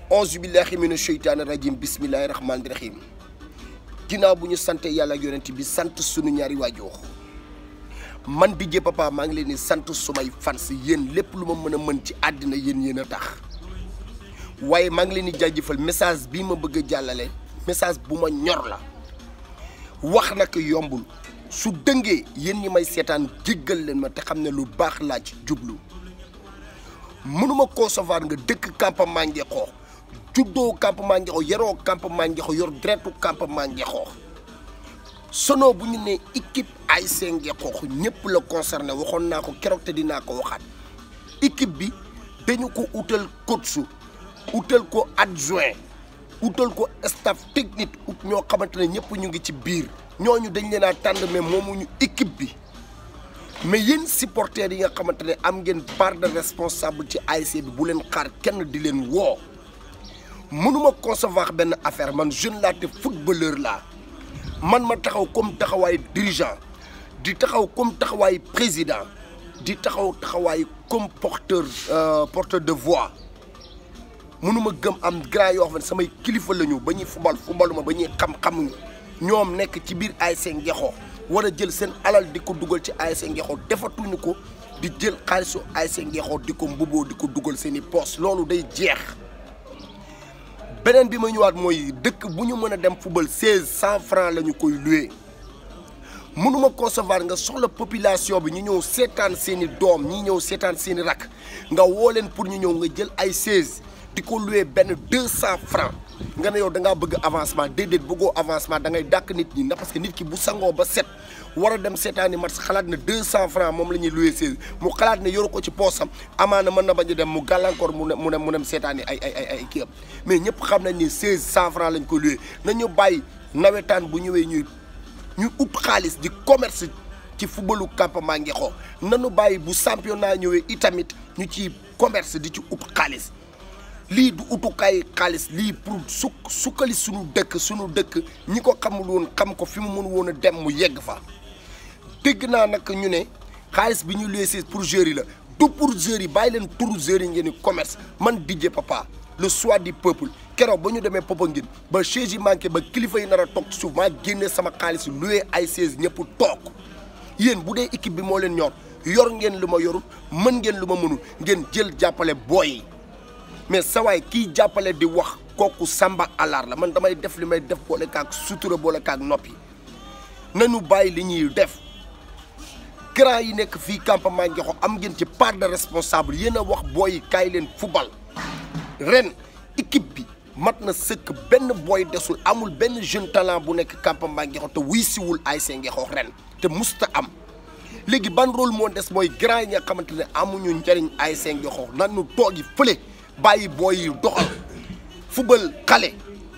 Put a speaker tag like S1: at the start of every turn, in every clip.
S1: auzu billahi mina sheytaani rajim bismillahi rahmaani rahim ginnaaw bu ñu sante yàlla ak yonent bi sant sunu ñaari waajur man DJ Papa maa ngi leen di sant sumay fans yéen lépp lu ma mën a mën ci àddina yéen yéen a tax waaye maa ngi leen di jaajëfal message bii ma bëgg a jàllale message bu ma ñor la wax nag yombul su dëngee yéen ñi may seetaan jéggal leen ma te xam ne lu baax laa ci jublu mënuma concevoir nga dëkk campement Ngexoox juddoo campement Ngexoox yaroo campement Ngexoox yor deretu campement Ngexoox sono bu ñu nee équipe ASC Ngexoox ñëpp la concerné waxoon naa ko keroog te dinaa ko waxaat équipe bi dañu ko utal coach utal ko adjoint utal ko staff technique ut ñoo xamante ne ñëpp ñu ngi ci biir ñooñu dañ leen a tànn mais moomuñu équipe bi mais yéen supporters yi nga xamante ne am ngeen part de responsable ci ASC bi bu leen xaar kenn di leen woo mënuma concevoir benn affaire man jeune laa te footballeur laa man ma taxaw comme taxawaay dirigeant di taxaw comme taxawaay président di taxaw taxawaay comme porteur porteur de voix mënuma gëm am grand yoo xam ne samay kilifa la ñu ba ñuy fubal fubaluma ba ñuy xam-xamuñu ñoom nekk ci biir ASC Ngexoox war a jël seen alal di ko dugal ci ASC Ngexoox defatuñu ko di jël xaalisu ASC Ngexoox di ko mbuboo di ko dugal seen i poos loolu day jeex beneen bi ma ñëwaat mooy dëkk bu ñu mën a dem fubal seize cent francs la ñu koy loué mënuma concevoir nga soxla population bi ñu ñëw seetaan seen i doom ñi ñëw seetaan seen i rakk nga woo leen pour ñu ñëw nga jël ay seize di ko loué benn deux cent francs nga ne yow da ngaa bëgg avancement déedéet bëggoo avancement da ngay dàkk nit ñi ndax parce que nit ki bu sangoo ba set war a dem seetaani match xalaat ne deux cent francs moom la ñuy loué seize mu xalaat ne yoru ko ci poosam amaana mën na bañ a dem mu gàllankoor mu ne mu ne mu dem seetaani ay ay ay ay kii am mais ñëpp xam nañ ni seize cent francs lañ ko loué nañu bàyyi nawetaan bu ñëwee ñuy ñu ut xaalis di commerce ci footballu campement Ngexoox nanu bàyyi bu championnat ñëwee itamit ñu ci commerce di ci ut xaalis lii du utukaay xaalis lii pour suk sukkali suñu dëkk suñu dëkk ñi ko xamul woon xam ko fi mu mën woon a dem mu yegg fa dégg naa nag ñu ne xaalis bi ñu leesee pour joueurs yi la du pour joueurs yi bàyyi leen turu joueurs yi ngeen di commerce man DJ Papa le choix du peuple keroog ba ñu demee Popenguine ba chaise yi manqué ba kilifa yi nar a toog ci suuf maa génnee sama xaalis loué ay chaise ñëpp toog yéen bu dee équipe bi moo leen ñor yor ngeen lu ma yorul mën ngeen lu ma mënul ngeen jël jàppale booy yi mais sawaay kii jàppale di wax kooku samba alaar la man damay def li may def boole kaak sutura boole kaak noppi nañu bàyyi li ñuy def grand yi nekk fii campement Ngexoox am ngeen ci part de responsable yéen a wax booy yi kaay leen fubal ren équipe bi mat na sëkk benn booy desul amul benn jeune talent bu nekk campement Ngexoox te wuy siwul ASC Ngexoox ren te musta am léegi ban rôle moo des mooy grand yi nga xamante ne amuñu njëriñ ASC Ngexoox nanu toogi fële bàyyi booy yi doxal fubal xale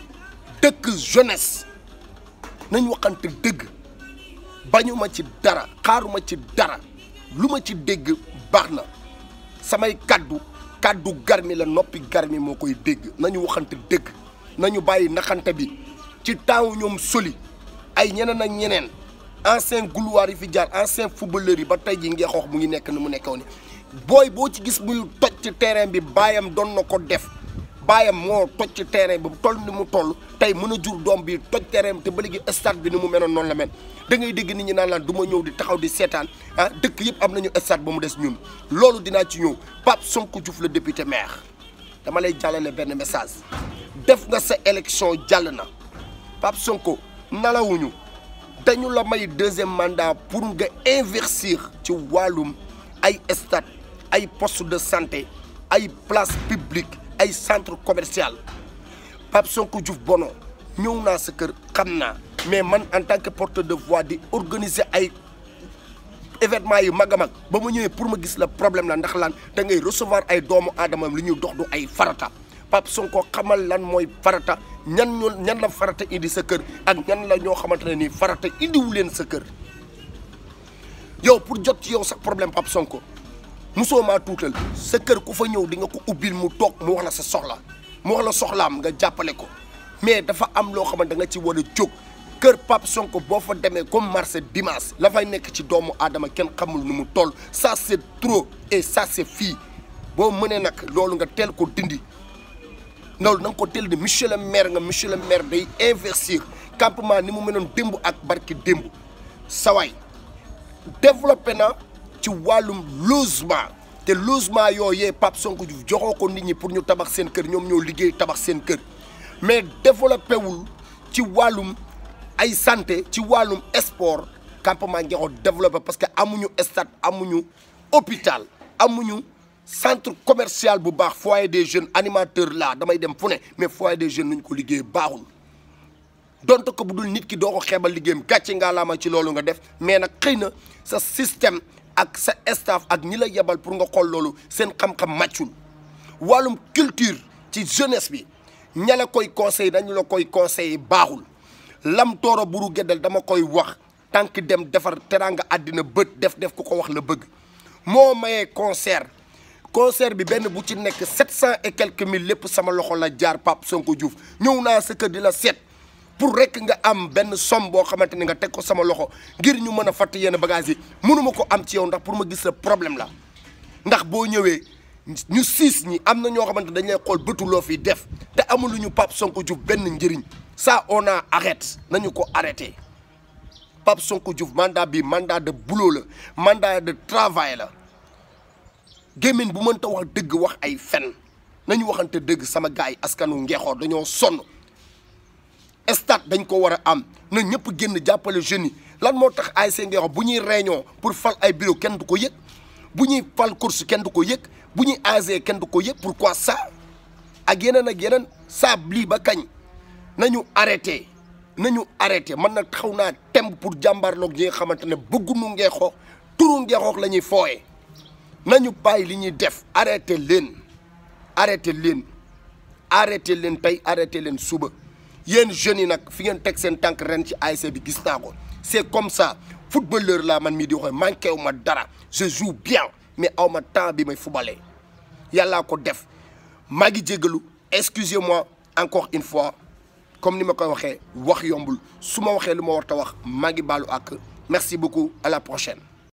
S1: dëkk jeunesse nañ waxante dëgg bañuma ci dara xaaruma ci dara lu ma ci dégg baax na samay kaddu kaddu garmi la noppi garmi moo koy dégg nañu waxante dëgg nañu bàyyi naxante bi ci temps ñoom soli ay ñeneen ak ñeneen ancien gloire yi fi jaar ancien footballeur yi ba tey ji Ngexoox mu ngi nekk ni mu nekkoon ni booy boo ci gis muy toj ci terrain bi baayam doon na ko def baayam moo toj ci terrain bi toll ni mu toll tey mën a jur doom bi toj terrain bi te ba léegi stade bi ni mu meloon noonu la mel da ngay dégg nit ñi naan laan du ma ñëw di taxaw di seetaan ah dëkk yëpp am nañu stade ba mu des ñun loolu dinaa ci ñëw Pape Sonko Diouf la député maire dama lay jàllale benn message def nga sa élection jàll na Pape Sonko nalawuñu dañu la may deuxième mandat pour nga investir ci wàllum ay stade ay poste de santé ay place publique ay centre commercial Pape Sonko Diouf bono ñëw naa sa kër xam naa mais man en tant que porteur de voix di organiser ay événement yu mag a mag ba ma ñëwee pour ma gis la problème la ndax lan da ngay recevoir ay doomu aadama li ñuy dox du ay farata Pape Sonko xamal lan mooy farata ñan ñoo ñan la farata indi sa kër ak ñan la ñoo xamante ne nii farata indiwu leen sa kër yow pour jot ci yow sax problème Pape Sonko musoo maa tuutal sa kër ku fa ñëw di nga ko ubbil mu toog mu wax la sa soxla mu wax la soxlaam nga jàppale ko mais dafa am loo xamante da nga ci war a jóg kër Pape Sonko boo fa demee comme marché dimanche la fay nekk ci doomu aadama kenn xamul nu mu toll ça c'est trop et ça c'est fii boo mënee nag loolu nga teel ko dindi ndaw na nga ko teel de monsieur le maire nga monsieur le maire day investir campement ni mu mënoon démb ak barki démb sawaay développé na ci wàllum logement te logement yooyee Pape Sonko Diouf joxoo ko nit ñi pour ñu tabax seen kër ñoom ñoo liggéey tabax seen kër mais développé wul ci wàllum ay santé ci wàllum sport campement Ngexo développé parce que amuñu stade amuñu hôpital amuñu centre commercial bu baax foyer des jeunes animateur là damay dem fu ne mais foyer des jeunes nuñ ko liggéey baaxul donte ko bu dul nit ki doo ko xeebal liggéeyam gàcce ngaa laama ci loolu nga def mais nag xëy na sa système ak sa staff ak ñi la yebal pour nga xool loolu seen xam-xam màccul wàllum culture ci jeunesse bi ña la koy conseil dañu la koy conseiller baaxul lam tooro buru geddal dama koy wax tànk dem defar teraanga àddina bët def def ku ko wax la bëgg moo mayee concert concert bi benn bu ci nekk sept cent et quelques mille lépp sama loxo la jaar Pape Sonko Diouf ñëw naa sa kër di la seet pour rek nga am benn somme boo xamante ni nga teg ko sama loxo ngir ñu mën a fatt yenn bagages yi mënuma ko am ci yow ndax pour ma gis la problème la ndax boo ñëwee ñu siis ñi am na ñoo xamante dañ lay xool bëtu loo fi def te amuluñu Pape Sonko Diouf benn njëriñ ça on a arrête nañu ko arrêté Pape Sonko Diouf mandat bi mandat de boulot la mandat de travail la gémmiñ bu mënta wax dëgg wax ay fen nañu waxante dëgg sama gars yi askanu Ngexo dañoo sonn stade dañ ko war a am na ñëpp génn jàppale jeunes yi lan moo tax ASC Ngexo bu ñuy réunion pour fal ay bureau kenn du ko yëg bu ñuy fal course kenn du ko yëg bu ñuy AG kenn du ko yëg pourquoi ça ak yeneen ak yeneen saa lii ba kañ nañu arrêté nañu arrêté man nag taxaw naa temb pour jàmbaarloog ñi nga xamante ne bëggunu Ngexo turu Ngexo la ñuy fooye nañu bàyyi li ñuy def arrêté leen arrêté leen arrêté leen tey arrêté leen suba yéen jeunes yi nag fi ngeen teg seen tànk ren ci ASC bi gis naa ko c'est comme ça footballeur laa man mii di waxee manqué wu ma dara je joue bien mais aw ma temps bi may fubalee yàllaa ko def maa ngi jégalu excusez-moi encore une fois comme ni ma koy waxee wax yombul su ma waxee lu ma war ta wax maa ngi baalu ak merci beaucoup à la prochaine